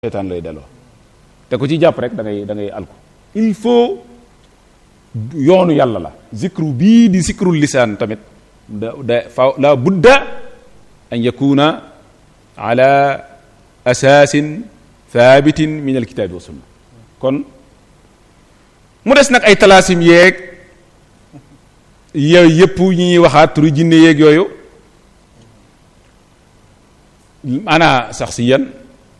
seetaan lay delloo te ku ci jàpp rek da ngay da ngay alku il faut yoonu yàlla la zikru bii di zikrul lisaan tamit da da fa la budda an yakuna ala asaasin thabitin min alkitaabi wa sunna kon mu des nag ay talaasim yeeg yooyu yëpp ñi ñuy waxaat turu jinne yeeg yooyu ana sax si yan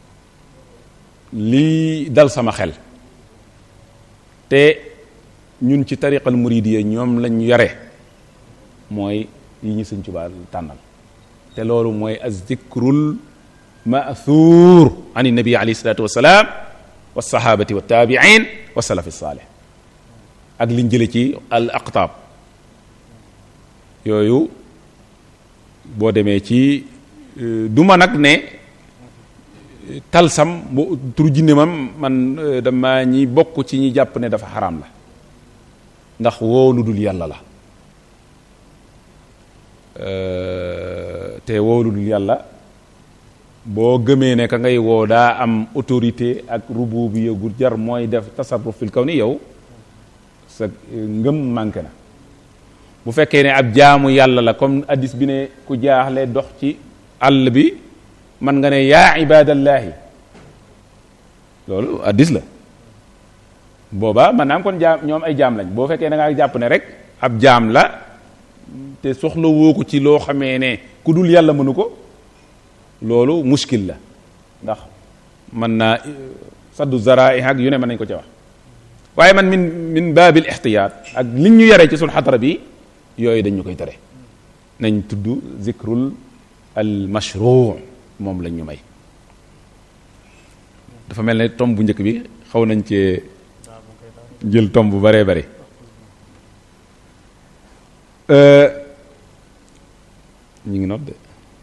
lii dal sama xel te ñun ci tariqal muridiyya ñoom lañ yare mooy yi ñu sëñ Tuubaa tànnal te loolu mooy azzikrul ma'thur an nabi alayhi salatu wasalaam wa sahabati wa tabi'in wa salafi salih ak liñ jële ci al aqtaab yooyu boo demee ci duma nag ne talsam bu turu jinne mam man dama ñi bokk ci ñi jàpp ne dafa xaraam la ndax woo lu dul yàlla la te woo lu dul yàlla boo gëmee ne ka ngay woo daa am autorité ak rububiyya gu jar mooy def tasarruf fil kaw ni yow sa ngëm manqué na bu fekkee ne ab jaamu yàlla la comme addis bi ne ku jaaxle dox ci àll bi man nga ne yaa ibadallahi loolu addis la booba man naam kon jaam ñoom ay jaam lañ boo fekkee da ngaa jàpp ne rek ab jaam la te soxla woo ko ci loo xamee ne ku dul yàlla mënu ko loolu muskil la ndax mën naa saddu zara'i ak yu ne mën nañ ko ca wax waaye man min min baabil ixtiyaat ak liñ ñu yaree ci sul xadara bi yooyu dañ ñu koy tere nañ tudd zikrul al mashru moom lañ ñu may dafa mel ne tomb bu njëkk bi xaw nañ cee jël tomb bu baree bari ñu ngi noot de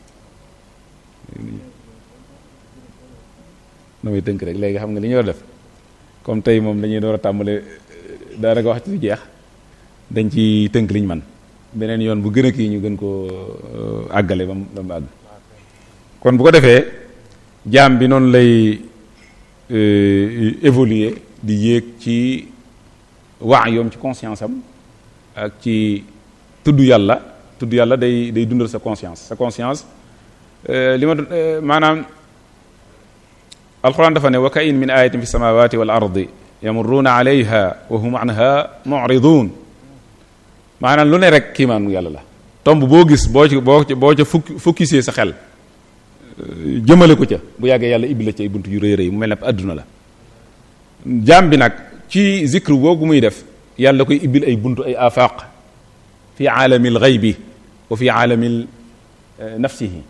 damay tënk rek léegi xam nga li ñu war a def comme tey moom dañuy door a tàmbale daanaka wax ci jeex dañ ci tënk liñ man beneen yoon bu gën a kii ñu gën koo àggale ba mu ba mu àgg kon bu ko defee jaam bi noonu lay évoluer di yéeg ci waa yoom ci conscience am ak ci tudd yàlla tudd yàlla day day dundal sa conscience sa conscience li ma maanaam alquran dafa ne wa ka in min ayatin fi samawati wal ardi yamurruuna alayha wa hum anha mu'ridun maanaam lu ne rek kiimaanu yàlla la tomb boo gis boo ci boo boo ca fukki focuser sa xel jëmale ko ca bu yàggee yàlla ibbi la ci ay bunt yu rëy rëy mu mel ne adduna la jaam bi nag ci zikr googu muy def yàlla koy ibbil ay buntu ay afaq fi aalamil ghaybi wa fi aalamil nafsihi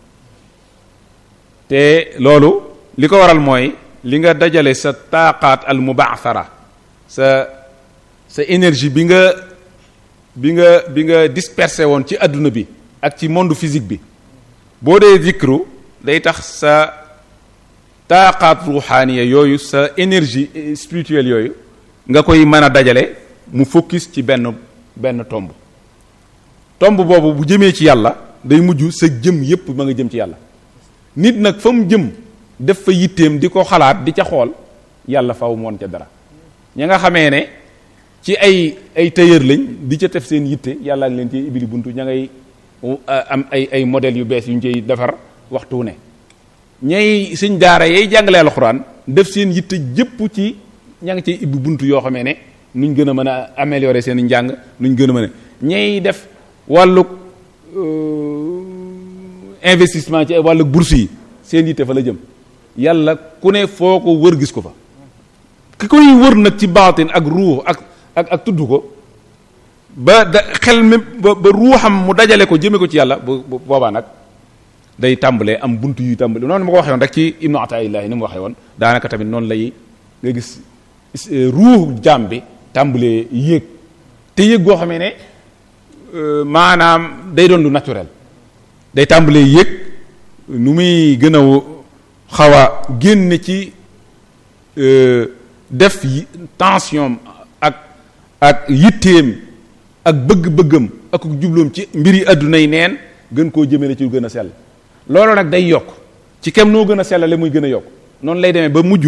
te loolu li ko waral mooy li nga dajale sa taaqaat al mubaathara sa sa énergie bi nga bi nga bi nga dispersé woon ci adduna bi ak ci monde physique bi boo dee zikru day tax sa taaqaat ruuxaaniya yooyu sa énergie spirituelle yooyu nga koy mën a dajale mu focus ci benn benn tomb tomb boobu bu jëmee ci yàlla day mujj sa jëm yépp ma nga jëm ci yàlla nit nag fa mu jëm def fa yitteem di ko xalaat di ca xool yàlla faw moon ca dara ña nga xamee ne ci ay ay tailleur lañ di ca def seen yitte yàlla ngi leen ci ibili buntu ña ngay am ay ay modèles yu bees yu ñu cay defar waxtu ne ñay suñ daara yay jàngalee alxuraan def seen yitte jëpp ci ña ngi cay ibbi buntu yoo xamee ne nuñ gën a mën a améliorer seen njàng nuñ gën a mën a ñay def wàllu investissement ci wàllu bourse yi seen yitte fa la jëm yàlla ku ne foo ko wër gis ko fa ki koy wër nag ci baatin ak ruux ak ak ak tudd ko ba da xel mi ba ba ruuxam mu dajale ko jëme ko ci yàlla bu boobaa nag day tàmbalee am buntu yuy tàmbale noonu ma ko waxee woon rek ci ibnu ataillahi ni mu waxee woon daanaka tamit noonu lay nga gis ruuxu jaam bi tàmbalee yéeg te yéeg goo xamee ne maanaam day doon lu naturel day tàmbalee yéeg nu muy gën a xaw a génn ci def tension ak ak yitteem ak bëgg-bëggam ak jubloom ci mbiri adduna yi neen gën koo jëmale ci lu gën a sell loolu nag day yokk ci kem noo gën a sellale muy gën a yokk noonu lay demee ba mujj